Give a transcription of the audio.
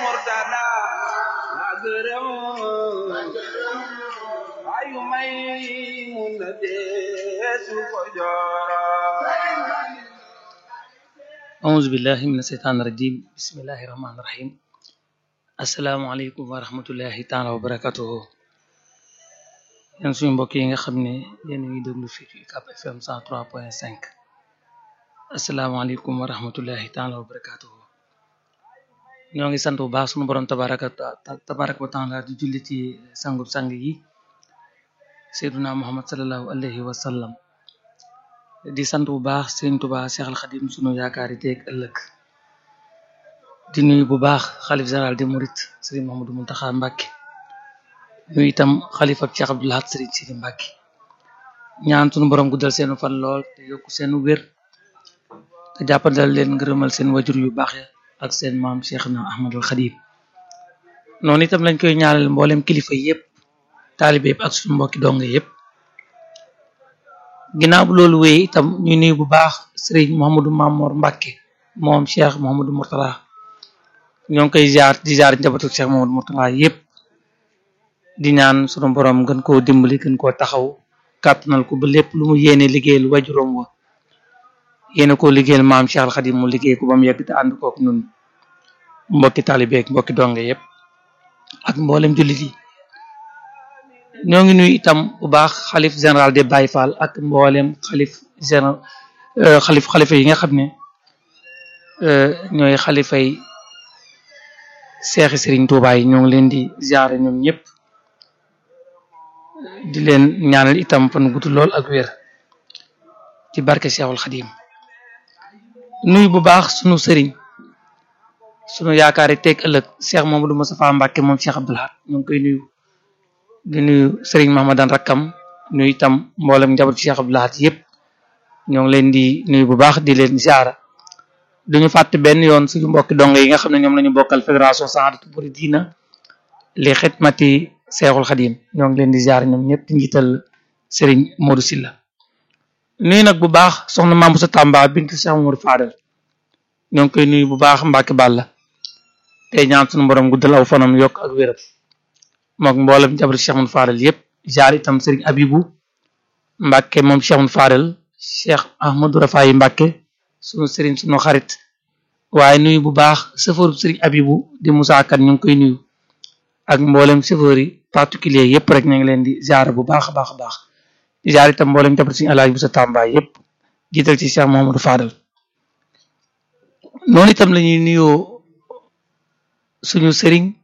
murtada la gërëm ayu may mun na deesu ko jooro auzu billahi min asheytaan irajim bismillahi rahmaani rahim asalaamualeykum wa rahmatullahi taala wa barakatuhu yéen suñu mbokk yi nga xam ne yéen a ngi déglu fii ci UCAB FM 103.5 asalaamaaleykum wa rahmatullahi taala wa barakatuhu ñoo ngi sant bu baax suñu borom tabaraka tabaraka wa taala di julli ci sangub sang yi seyduna muhammad salallahu alayhi wa sallam di sant bu baax sëriñ Tuubaa Seex al Xadim sunu yaakaari teeg ëllëg di nuyu bu baax xalif général di murit sëriñ Mahamadou Muntaxa Mbàkke nuyu itam xalifa Cheikh Abdou Lahad sëriñ Sidi Mbàkke ñaan sunu borom guddal seenu fan lool te yokku seenu wér te jàppandal leen ngërëmal seen wajur yu baax ya ak seen maam Cheikh na Ahmadul Xadim noonu itam lañ koy ñaanal mboolem kilifa yépp taalibe yépp ak suñu mbokki donga yépp ginnaaw bu loolu wéy itam ñu nuyu bu baax sëriñ Mouhamadou Mamour Mbacke moom Cheikh Mouhamadou Mourtala ñoo ngi koy ziar di ziar njabootu Cheikh Mouhamadou Mourtala yépp di ñaan sunu borom gën koo dimbali gën koo taxaw kàttanal ko ba lépp lu mu yéene liggéeyal wajuróom wa yéene koo liggéeyal maam Cheikh Al Khadim mu liggéey ko ba mu yegg te ànd kook ñun mbokki taalibeek mbokki donge yépp ak mboolem jullit yi ñoo ngi nuyu itam bu baax xalif général de Baye Fall ak mboolem xalif général xalif xalifa yi nga xam ne ñooy xalifay seexi Serigne Touba yi ñoo ngi leen di ziare ñoom ñëpp di leen ñaanal itam fan gudd lool ak wér ci barke Cheikhul Khadim nuyu bu baax sunu sëriñ sunu yaakaari teeg ëllëg Cheikh Mamadou Moustapha Mbacke moom Cheikh Abdou Lahad ñoo ngi koy nuyu di nuyu sëriñ Mahamadan rakkam nuyu itam mboolem njabootu Cheikh Abdou Lahad yëpp ñoo ngi leen di nuyu bu baax di leen ziara duñu fàtte benn yoon suñu mbokki donge yi nga xam ne ñoom lañu bokkal fédération Sahadatou Mouridina li xidmati Seexul Xadim ñoo ngi leen di ziara ñoom ñëpp di njiital sëriñ Modou Silla nuyu nag bu baax soxna Mame Boussa Tamba bintu Cheikh Mamadou Fadal ñoo ngi koy nuyu bu baax Mbacke Balla tey ñaan suñu borom guddal aw fanam yokk ak wéram mook mboolem njabootu Cheikh Mamadou Fadal yëpp jaar itam Serigne Abibou Mbacke moom Cheikh Mamadou Fadal Cheikh Ahmadou Rafaay Mbacke sunu Serigne sunu xarit waaye nuyu bu baax chauffeur Serigne Abibou di Moussa Kane ñu ngi koy nuyu ak mboolem chauffeur yi particulier yëpp rek ñu ngi leen di jaar bu baax a baax a baax di jaar itam mboolem njabootu Serigne Alaaji Boussa Tamba yëpp jiital ci Cheikh Mamadou Fadal noonu itam la ñuy nuyoo suñu Serigne